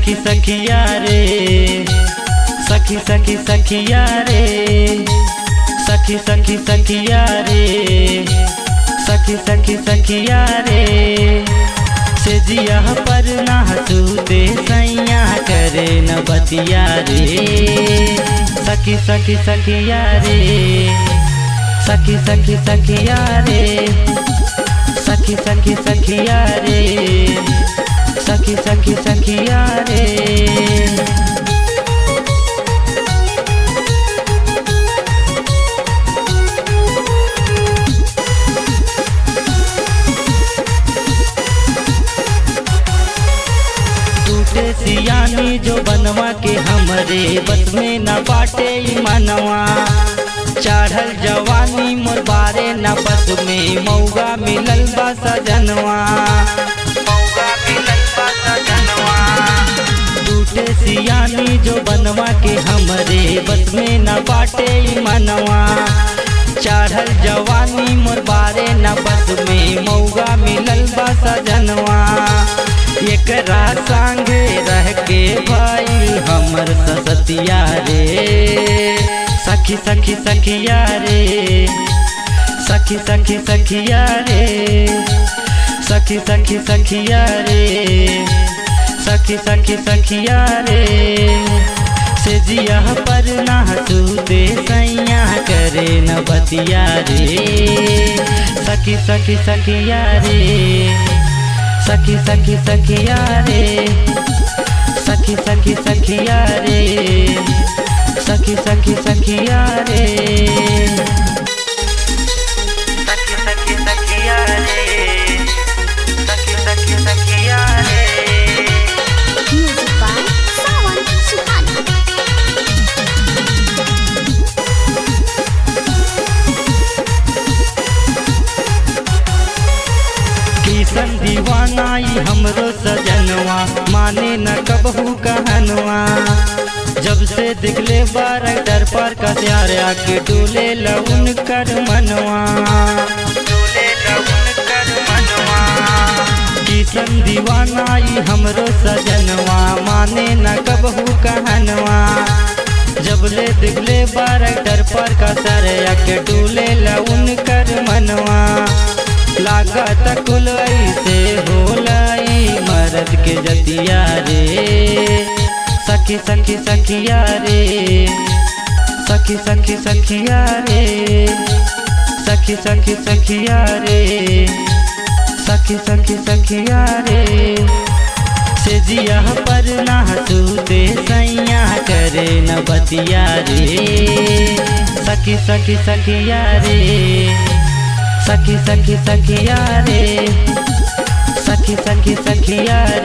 सखी सखिया रे सखी सखी सखिया रे सखी सखी सखिया रे सखी सखी सखिया रे से जिया पर ना सूते सैया करे न बतिया रे सखी सखी सखिया रे सखी सखी सखिया रे सखी सखी सखिया रे सखी सखी सखिया रे टूटे सियानी जो बनवा के हमरे बस में न बाटे ई मनवा चढ़ल जवानी मोर बारे न बस में मौगा मिलल बा सजनवा मौगा मिलल बा सजनवा टूटे सियानी जो बनवा के हमरे बस में न बाटे ई मनवा चढ़ल जवानी मोर बारे न बस में मौगा मिलल बा सजनवा एकरा संगे रह के भाई हमर ससतिया रे सखी सखी सखिया रे सखी सखी सखिया रे सखी सखी सखिया रे सखी सखी सखिया रे से जिया पर ना सूते सैया करे न बतिया रे सखी सखी सखिया रे सखी सखी सखिया रे सखी सखी सखिया रे सखी सखी सखिया रे सखी सखी सखिया रे सखी सखी सखिया रे Music by Sawan Suhana. किसन दीवानाई हमरो सजनवा माने न कबहू कहनवा जब से दिखले बार डर पर का प्यार आके डोले लउन कर मनवा डोले लउन कर मनवा किसन दीवानाई हमरो सजनवा माने न कबहू कहनवा जब ले दिखले बार डर पर का सर आके डोले लउन कर मनवा लागत कुल ऐसे होलाई मरद के जतिया रे सखी सखी सखिया रे सखी सखी सखिया रे सखी सखी सखिया रे सखी सखी सखिया रे से जिया पर ना सूते सैया करे न बतिया रे सखी सखी सखिया रे सखी सखी सखिया रे सखी सखी सखिया